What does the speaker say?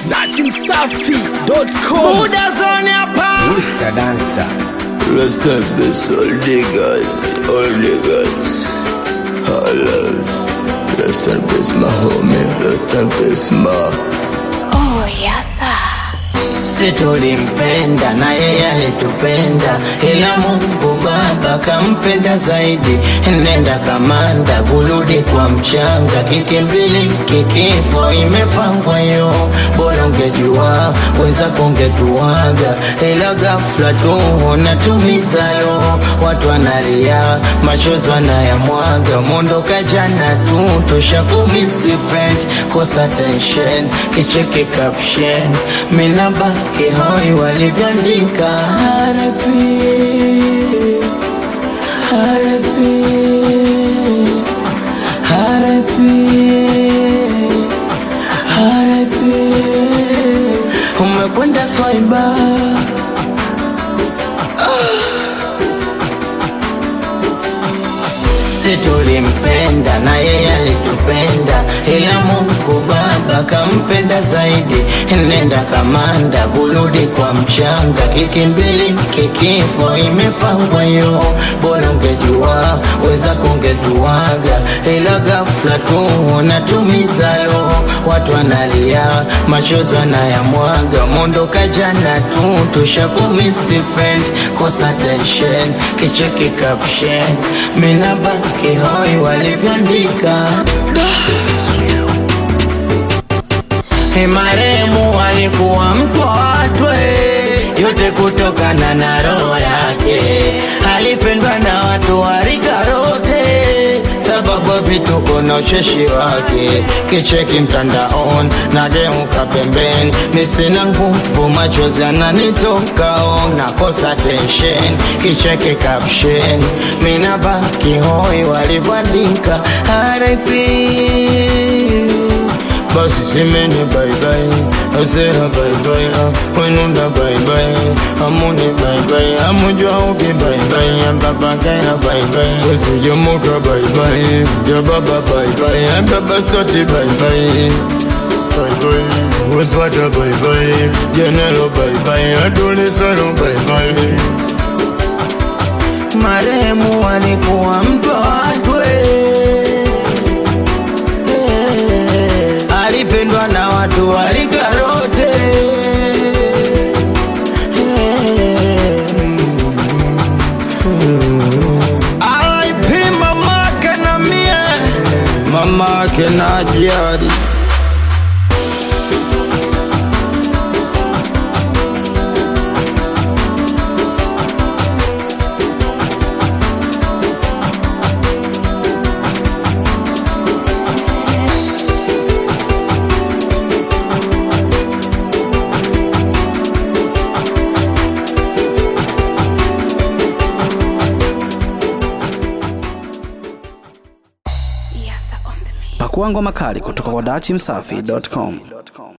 dachimsafi.com Buda zone hapa Mr. Dancer Rest in peace, all niggas, all niggas. Hello. Rest in peace, my homie. Rest in peace, ma. Oh, yes, sir. si tulimpenda na yeye alitupenda, ila Mungu Baba kampenda zaidi. Nenda kamanda, kurudi kwa mchanga, kikimbili kikifo, imepangwa yo. Bora ungejua wenzako ungetuaga, ila ghafla tu unatumizayo. Watu wanalia, machozi wanayamwaga, mondoka jana tu, tushakumisi friend, kosa tension, kicheki caption, minabaki hoi walivyoandika RIP, RIP, RIP, RIP. Umekwenda swaiba si tulimpenda na yeye alitupenda, ila Mungu Baba kampenda zaidi. Nenda kamanda, kurudi kwa mchanga, kikimbili kikifo, imepangwa yo. Bora ungejua wenzako ungetuaga, ila ghafla tu unatumizayo. Watu wanalia, machozi wanayamwaga, mondoka jana tu, tushakumisi friend, kosa tension, kicheki caption, minabaki hoi walivyoandika maremu alikuwa mtu watwe yote kutokana na roho yake, alipendwa na watu wa rika rote, sababu ya vituko na ucheshi wake. Kicheki mtandaon nageuka pembeni, misina nguvu, machozi yananitoka, oh, nakosa tension. Kicheki caption, minabaki hoi walivyoandika RIP basi simeni baibai asera baibai wenunda baibai amuni baibai amujwa uki baibai ambabakaya baibai wesijomuka baibai jababa baibai ambabastoti baibai baibai wespata baibai jenelo baibai adulisalo baibai marehemu alikuwa mtu watwe alipendwa na watu walikarote RIP mamake na mie mamake na jadi Yes, sir, on the mix. Pakua ngoma kali kutoka kwa dachimsafi.com